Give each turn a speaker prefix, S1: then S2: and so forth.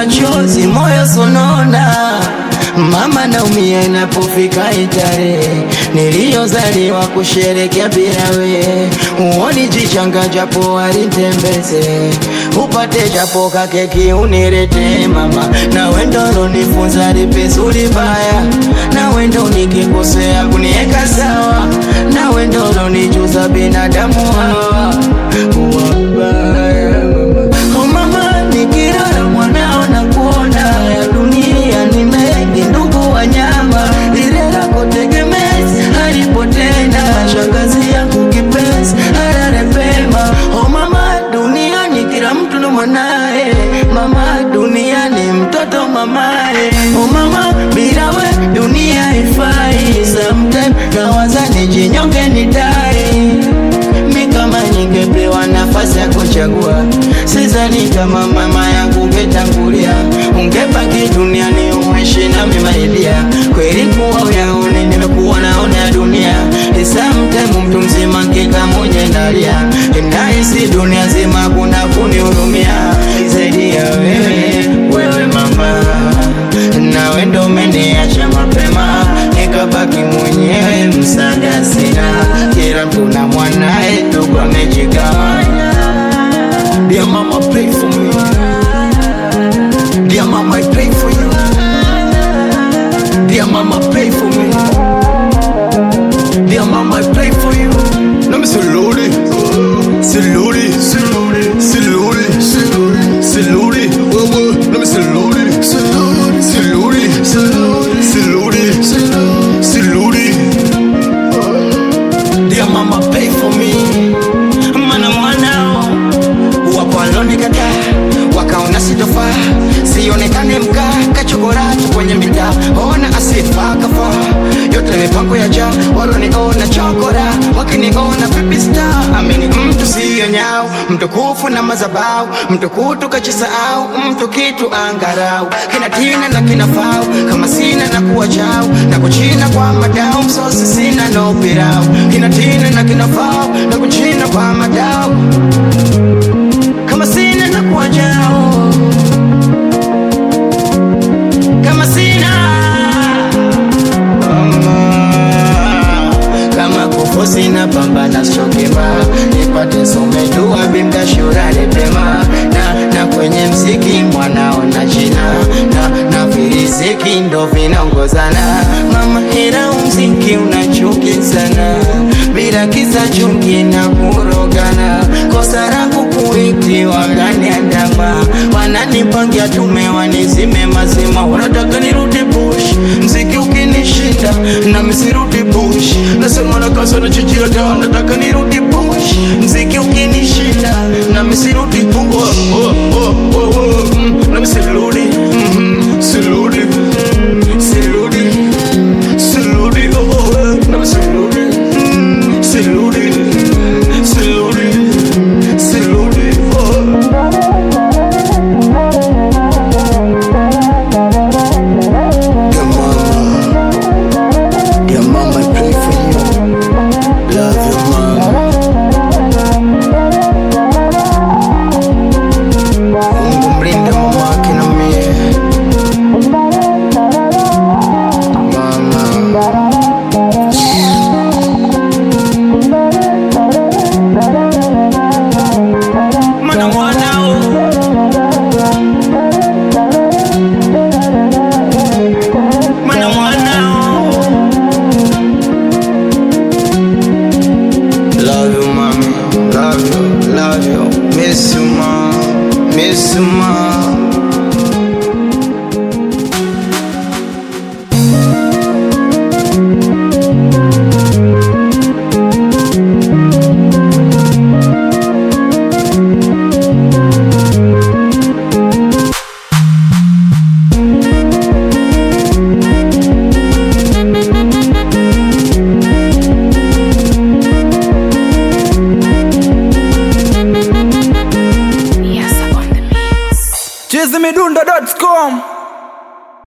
S1: machozi, moyo sonona. Mama naumia inapofika itarehe niliyozaliwa kusherekea bila we, uoni jichanga japo alitembeze upate japo kakeki unirete mama, na wendo nifunza lipizuri baya, na wendo nikikosea kunieka sawa, na wendo nijuza binadamu hawa wabaya Oh mama, nikilala mwanao na kuona ya dunia ni mengi, ndugu wanyama, lile lako tegemezi halipo tena, shangazi yangu kipenzi alale pema. Oh mama, duniani kila mtu na mwanae, mama, duniani mtoto mamae. Oh mama, bila we dunia haifai, sometime nawaza nijinyonge nidai mi kama ningepewa nafasi ya kuchagua, sidhani kama mama yangu ungetangulia, ungebaki duniani uishi nami maidia. Kweli kuwa uyaone, nimekuwa naona ya dunia, sometime mtu mzima kika mwenye nalia, nahisi dunia zima kuna kunihurumia zaidi ya wewe, wewe mama, nawe ndo umeniacha mapema nikabaki mwenyewe, msaada sina, kila mtu na mwanae, ndugu amejigawanya. Dear mama, pray for me. Dear mama, I pray for you. Dear mama, pray for me. Dear mama, I pray for you.
S2: Let me salute it. Salute it. Salute it. Salute it. Salute it. Whoa, whoa. Let me salute it. Salute it. Salute it. Salute it. Salute it.
S1: Dear mama, pray for me. Mana mwanao wapo walonikataa, wakaona sitofaa, sionekane mkaa, kachokoratu kwenye mitaa, ona asifa kafaa, yote mipango ya jaa, waloniona chokora, wakiniona pipi star, amini mtu siyo nyau, mtukufu na mazabau, mtukutu kachisahau, mtu kitu angarau, kina tina na kina fau, kama sina na kuwa chau, na kuchina kwa madau, msosi sina no pirau, kina tina na kina fau, na kuchina kwa madau, kama sina na kuwa chau, kama sina Mama, kama kufu sina pambana sokema nipate somedua bimdashurani pema na, na kwenye mziki mwanao na jina na, na viriziki ndo vinaongozana mama ila mziki unachuki sana bila kisa chungi na kurogana kosa langu kuiti wakaniandama wananipangia tume wanizime mazima wanataka niru